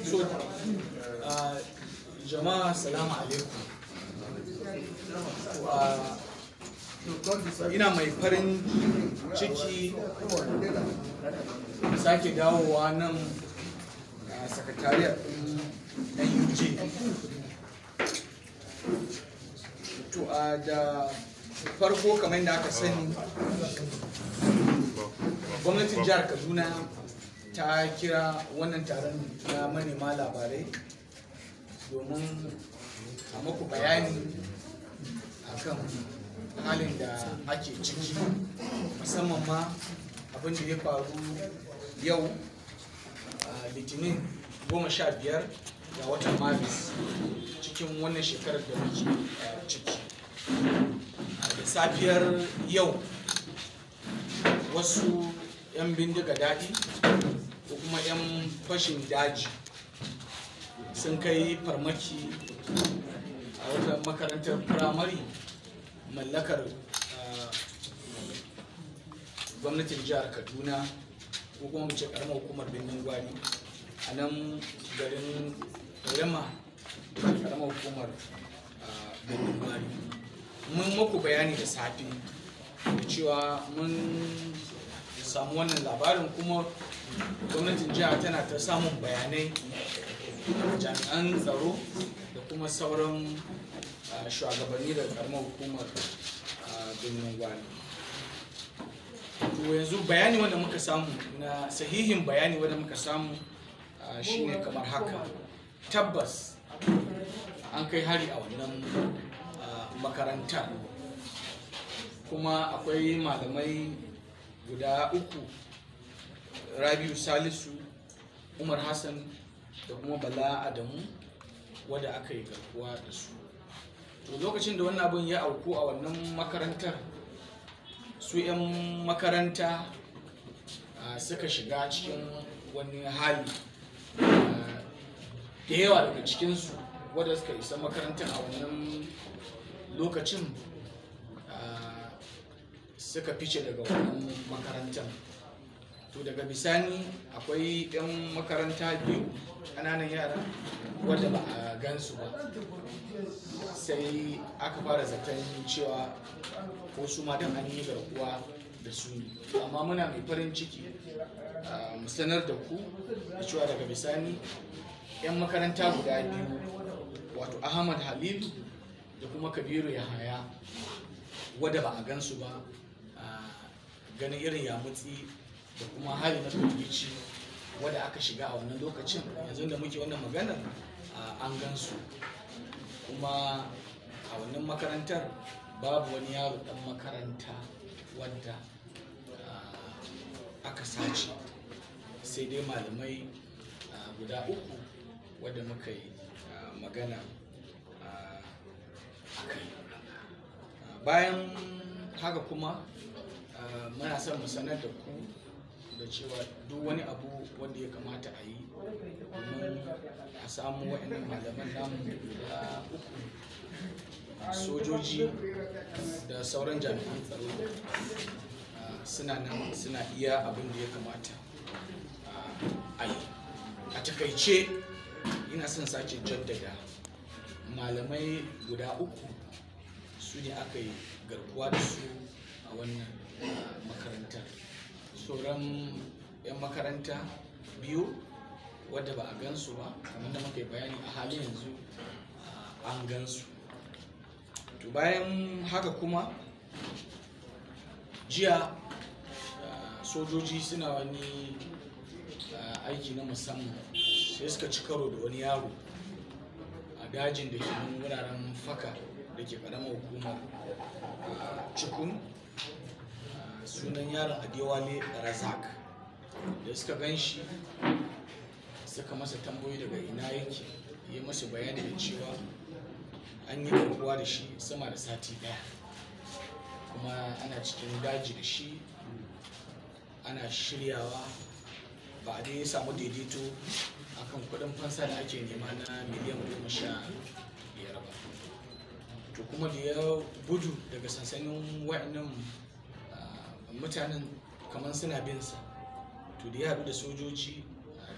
so uh, jama'a salamu alaikum uh, ina mai farin ciki sake dawowa nan a sakatariyar ɗin nuj to a da farko kamar yadda aka sani gwamnatin jihar kaduna ta kira wannan taron na manema labarai domin a maku bayani akan halin da ake ciki musamman ma abin da ya faru yau a litinin goma sha biyar ga watan maris cikin wannan shekarar da muke ciki da safiyar yau wasu 'yan bindiga daɗi ko kuma 'yan fashin daji sun kai farmaki a wata makarantar firamare mallakar gwamnatin jihar kaduna ko kuma mu ce karamar hukumar birnin gwari a nan garin rama karamar hukumar birnin gwari mun muku bayani da safe da cewa mun samu wannan labarin kuma gwamnatin jiha tana ta samun bayanai jami'an tsaro da kuma sauran shugabanni da karamar hukumar birnin gwari to yanzu bayani wanda muka samu na sahihin bayani wanda muka samu shine kamar haka tabbas an kai hari a wannan makarantar kuma akwai malamai guda uku rabiu salisu umar hassan da kuma bala adamu wadda aka yi garkuwa da su to lokacin da wannan abin ya auku a wannan makarantar su 'yan makaranta suka shiga cikin wani hali da yawa daga cikinsu wadda suka isa makarantar a wannan lokacin suka fice daga wannan makarantar to daga bisani akwai 'yan makaranta biyu ƙananan yara wadda ba a gansu ba sai aka fara zaton cewa ko su ma dan an yi garkuwa da su amma muna mai farin ciki mu sanar da ku da cewa daga bisani 'yan makaranta guda biyu wato ahmad halil da kuma kabiru yahaya wadda ba a gansu ba ganin irin yamutsi da kuma hali na firgici wadda aka shiga a wannan lokacin yanzu da muke wannan maganar an gansu kuma a wannan makarantar babu wani yaro dan makaranta wadda aka sace sai dai malamai guda uku wadda muka yi magana a kai bayan haka kuma muna son mu sanar da ku da cewa duk wani abu wanda ya kamata a yi domin a samu waɗannan malaman namu guda uku sojoji da sauran jami'an tsaro suna nan suna iya abin da ya kamata a yi a takaice ina son sake jaddada malamai guda uku su ne aka yi garkuwa da su a wannan makarantar sauran 'yan makaranta biyu wadda ba a gansu ba kamar da muka yi bayani a halin yanzu an gansu to bayan haka kuma jiya sojoji suna wani aiki na musamman sai suka ci karo da wani yaro a dajin da ke nan wuraren faka da ke karamar hukumar cikun sunan yaron adewale razak da suka gan shi suka masa tambayoyi daga ina yake yi masa bayani da cewa an yi garkuwa da shi sama da sati daya kuma ana cikin daji da shi ana shiryawa ba a dai samu daidaito akan kudin fansa da ake nema na miliyan goma sha biyar ba to kuma da ya gudu daga sansanin wa'annan mutanen kamar suna bin sa to da ya haɗu da sojoji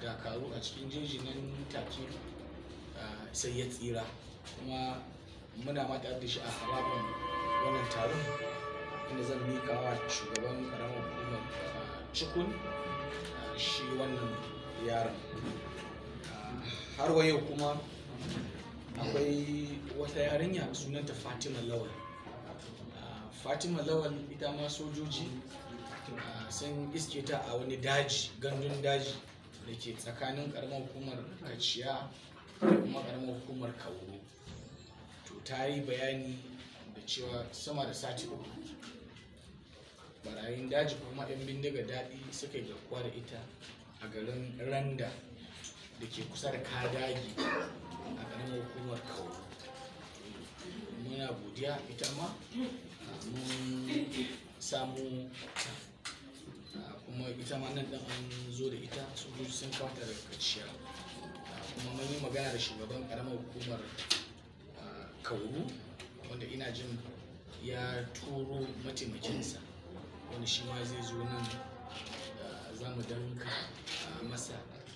dakaru a cikin jeji nan take sai ya tsira kuma muna ma da shi a harabar wannan taron inda zan mika wa shugaban karamar hukumar cikun shi wannan yaron har wa yau kuma akwai wata yarinya sunanta fatima lawal fatima lawal ita ma sojoji sun iske ta a wani daji gandun daji da ke tsakanin karamar hukumar kaciya da kuma karamar hukumar kauro to ta yi bayani da cewa sama da sati uku barayin daji kuma 'yan bindiga daɗi suka yi garkuwa da ita a garin randa da ke kusa da kadagi a ƙaramin hukumar kawo muna godiya ita ma mun samu kuma ita ma nan ɗan an zo da ita sojoji sun kawata daga kaciya kuma mun yi magana da shugaban ƙaramar hukumar kauru wanda ina jin ya turo mataimakinsa wanda shi ma zai zo nan za mu danka masa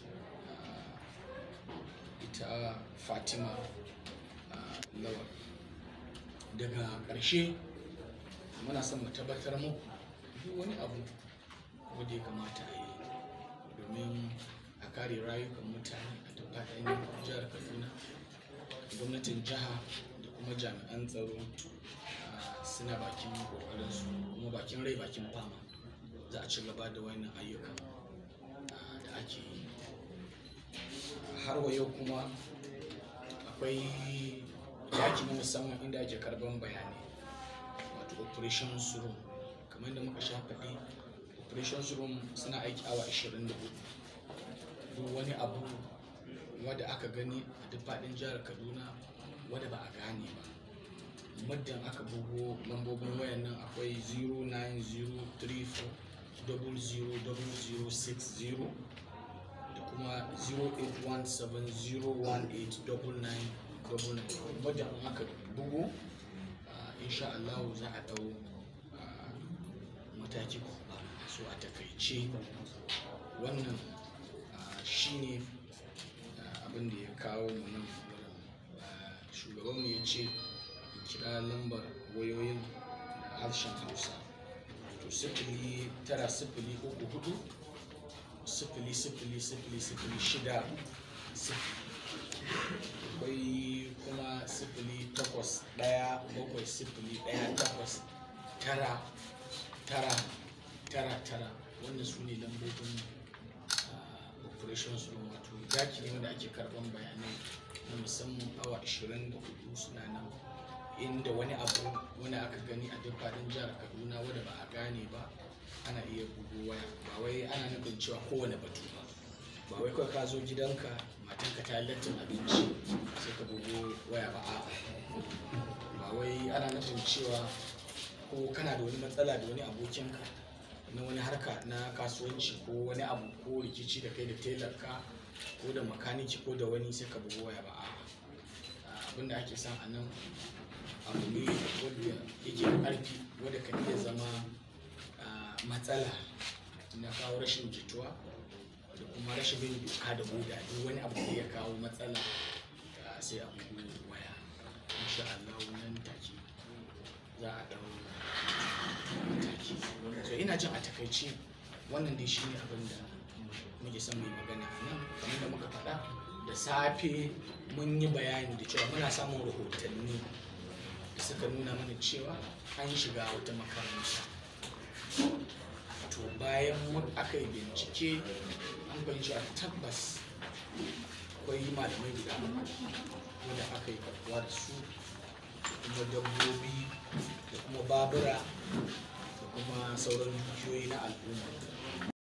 ita fatima lawal daga ƙarshe muna son mu tabbatar muku duk wani abu wanda ya kamata a yi domin a kare rayukan mutane a duk faɗin jihar kaduna gwamnatin jiha da kuma jami'an tsaro suna bakin kokarinsu kuma bakin rai bakin fama za a ci gaba da wannan ayyukan da ake yi har wa yau kuma akwai yaki na musamman inda ake karban bayanai wato operations room kamar da muka sha faɗi operations room suna aiki awa 24 duk wani abu wadda aka gani a duk faɗin jihar kaduna wadda ba a gane ba muddin aka bugo lambobin wayan nan akwai 09034000060 da kuma 0817018999 muddin aka bugo insha Allah za a dau mataki so a takaice wannan shine abin da ya kawo mu nan shugabanmu ya ce kira lambar wayoyin da harshen hausa to sifili tara sifili uku hudu sifili sifili sifili sifili shida akwai kuma sifili takwas daya bakwai sifili daya takwas tara tara tara tara wannan su ne lambobin operations room wato daki ne wanda ake karban bayanai na musamman awa 24 suna nan inda wani abu wani aka gani a duk faɗin jihar kaduna wanda ba a gane ba ana iya bugu waya ba wai ana nufin cewa kowane batu ba ba wai kawai ka zo gidanka matanka ta lattin abinci sai ka bugu waya ba a'a ba wai ana nufin cewa ko kana da wani matsala da wani abokinka na wani harka na kasuwanci ko wani abu ko rikici da kai da telarka ko da makaniki ko da wani sai ka bugu waya ba a'a abinda ake son a nan abu ne wanda yake da ƙarfi wanda kan iya zama matsala na kawo rashin jituwa da kuma rashin bin doka da oda duk wani abu da ya kawo matsala sai a bugu waya insha Allah nan take za a dau mataki so ina jin a takaice wannan dai shine abin da muke son mai magana a nan kamar da muka faɗa da safe mun yi bayani da cewa muna samun rahotanni da suka nuna mana cewa an shiga wata makaranta to bayan mun aka yi bincike an fahimci a tabbas akwai malamai guda wanda aka yi karbuwa da su da kuma dabbobi da kuma babura da kuma sauran dukiyoyi na al'umma